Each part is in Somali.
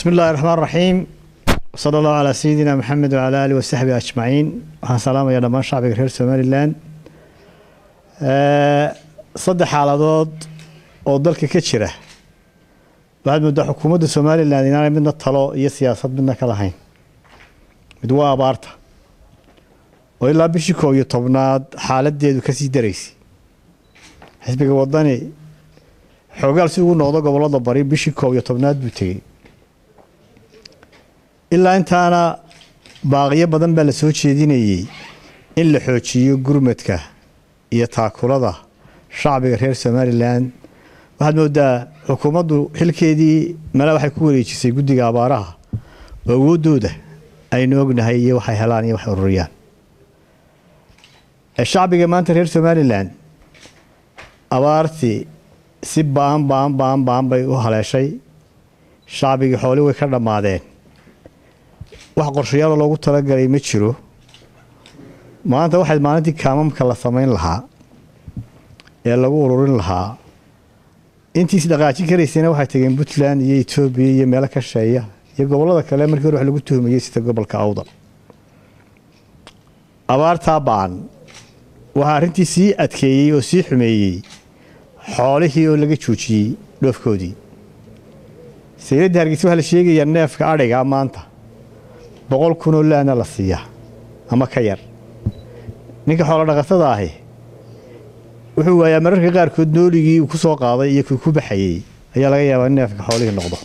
بسم الله الرحمن الرحيم وصلى الله على سيدنا محمد وعلى آله وصحبه أجمعين waxaan salaamayaa dhammaan shacbiga reer somalilan saddex xaaladood oo dalka ka jira waxaad moodaa xukuumadda somalilan inaanay midna talo iyo siyaasad midna ka lahayn mid waa abaarta oo ilaa bishii koob iyo tobnaad xaaladeedu kasii daraysay xisbiga wadani xoogaal si ugu noqdo gobolada bari bishii koob iyo tobnaad buu tegey ilaa intaana baaqiyo badan baa la soo jeedinayey in la xoojiyo gurmadka iyo taakulada shacbiga reer somalilan waxaad moodaa xukuumaddu xilkeedii male waxay ku wareejisay guddiga abaaraha oo awoodooda aynu ognahay iyo waxay helaan iyo waxay ururiyaan shacbiga maanta reer somalilan abaartii si baan baan baan baan bay u haleeshay shacbigii xooli way ka dhammaadeen wax qorshayaalo loogu talagalay ma jiro maanta waxayd maalintii kaamamka la samayn lahaa ee lagu ururin lahaa intiis dhaqaajin karaysayna waxay tageen puntland iyo etoobiya iyo meelo ka sheeya iyo gobollada kale markii hore wax lagu tuhmayey sida gobolka awdal abaartaa baan waxaa arrintii sii adkeeyey oo sii xumeeyey xoolihii oo laga joojiyey dhoofkoodii sayladda hargeysa waxaa la sheegayaa neefka adhiga maanta boqol kunoo laana la siiyaa ama ka yar ninka xoolo dhaqatada ahi wuxuu waayaa mararka qaarkood nooligii uu ku soo qaaday iyo kii ku baxayey ayaa laga yaabaa in neefka xoolihii noqdo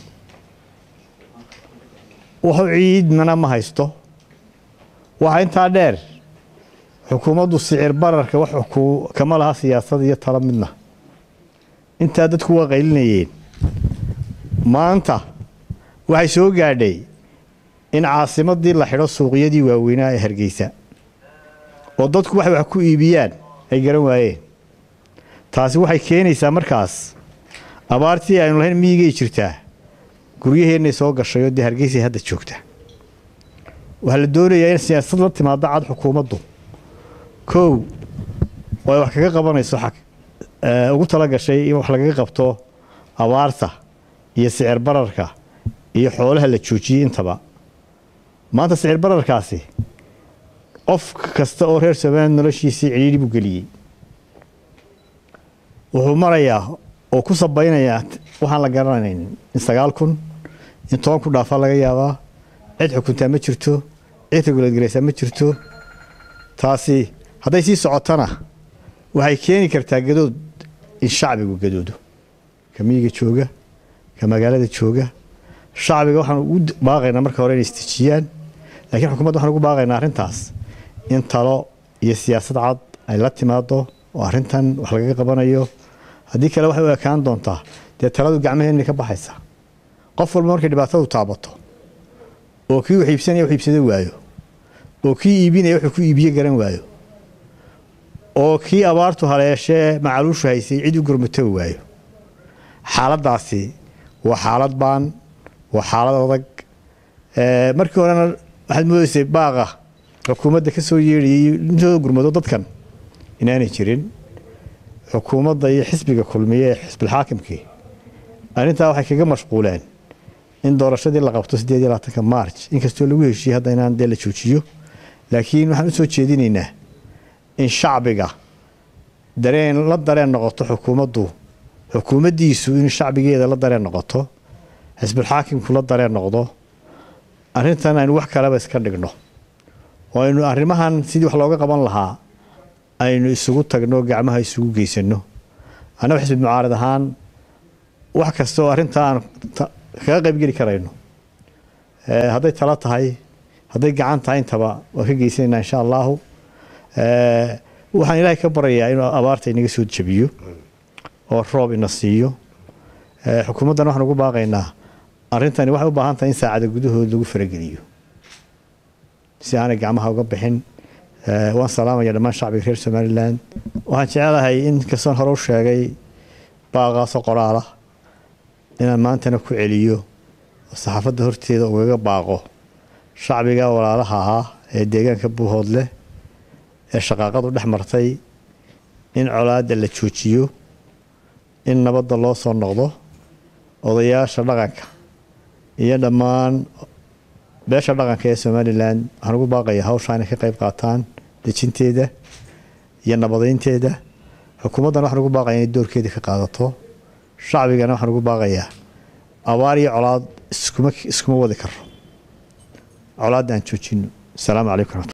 wuxuu ciidmana ma haysto waxaa intaa dheer xukuumaddu sicir bararka wax kama laha siyaasad iyo talo midna intaa dadku waa qaylinayeen maanta waxay soo gaadhay in caasimadii la xidho suuqyadii waaweynaa ee hargeysa oo dadku waxay wax ku iibiyaan ay garan waayeen taasi waxay keenaysaa markaas abaartii aynu lahayn miyigay jirtaa guryaheennay soo gashay oo dee hargeysay hadda joogta waxaa la doonayaa in siyaasad la timaado cad xukuumaddu kow oo ay wax kaga qabanayso ugu tala gashay in wax lagaga qabto abaarta iyo sicir bararka iyo xoolaha la joojiyey intaba maanta sicir bararkaasi qof kasta oo reer somaliland noloshiisii cidhiidhi buu geliyey wuxuu marayaa oo ku sabaynayaa waxaan la garanayn in sagaal kun in toban ku dhaafaa laga yaabaa cid xukuntaa ma jirto cid reguladgaraysaa ma jirto taasi hadday sii socotana waxay keeni kartaa gadood in shacbigu gadoodo ka miyiga jooga ka magaalada jooga shacbiga waxaan ugu baaqaynaa marka hore inay istijiyaan laakiin xukuumadda waxaan ugu baaqaynaa arrintaas in talo iyo siyaasad cad ay la timaado oo arrintan wax lagaga qabanayo haddii kale waxay u ekaan doontaa dee taladu gacmaheenna ka baxaysa qof walba markay dhibaatadu taabato oo kii wax iibsanaya wax iibsado waayo oo kii iibinaya wuxuu ku iibiye garan waayo oo kii abaartu haleeshee macaluushu haysay cid u gurmato waayo xaaladdaasi waa xaalad baan waa xaalad adag markii horena waxaad moodaysay baaqa xukuumadda ka soo yeedhayay intooda gurmado dadkan inaanay jirin xukuumadda iyo xisbiga kulmiye ee xisbilxaakimkii arrintaa waxay kaga mashquuleen in doorashadii la qabto siddeed iyo labaatanka march inkastoo lagu heshiiyey hadda inaan dee la joojiyo laakiin waxaan u soo jeedinaynaa in shacbiga dareen la dareen noqoto xukuumaddu xukuumaddiisu in shacbigeeda la dareen noqoto xisbulxaakimku la dareen noqdo arrintan aynu wax kaleba iska dhigno oo aynu arrimahan sidii wax looga qaban lahaa aynu isugu tagno gacmaha isugu geysano annaga xisbi mucaarad ahaan wax kasta oo arrintaa aan kaga qaybgeli karayno hadday talo tahay hadday gacan tahay intaba waan ka geysanaynaa insha allahu waxaan ilaahay ka barayaa inuu abaarta inaga soo jabiyo oo roob ina siiyo xukuumaddan waxaan ugu baaqaynaa arrintani waxay u baahan tahay in saacada gudahood lagu farageliyo si aanay gacmaha uga bixin waan salaamaya dhammaan shacbiga reer somalilan waxaan jecelahay in kastoon hore u sheegay baaqaasoo qoraala inaan maantana ku celiyo oo saxaafadda horteeda ugaga baaqo shacbiga walaalaha ahaa ee deegaanka buuhood leh ee shaqaaqadu dhex martay in colaadda la joojiyo in nabadda loo soo noqdo odayaasha dhaqanka iyo dhammaan beesha dhaqanka ee somalilan waxaan ugu baaqaya hawshaa inay ka qayb qaataan dejinteeda iyo nabadeynteeda xukuumaddan waxaan ugu baaqaya inay doorkeedii ka qaadato shacbigana waxaan ugu baaqayaa abaar iyo colaad iskuma iskuma wadi karo colaadda aan joojino asalaamu calaykum raxmat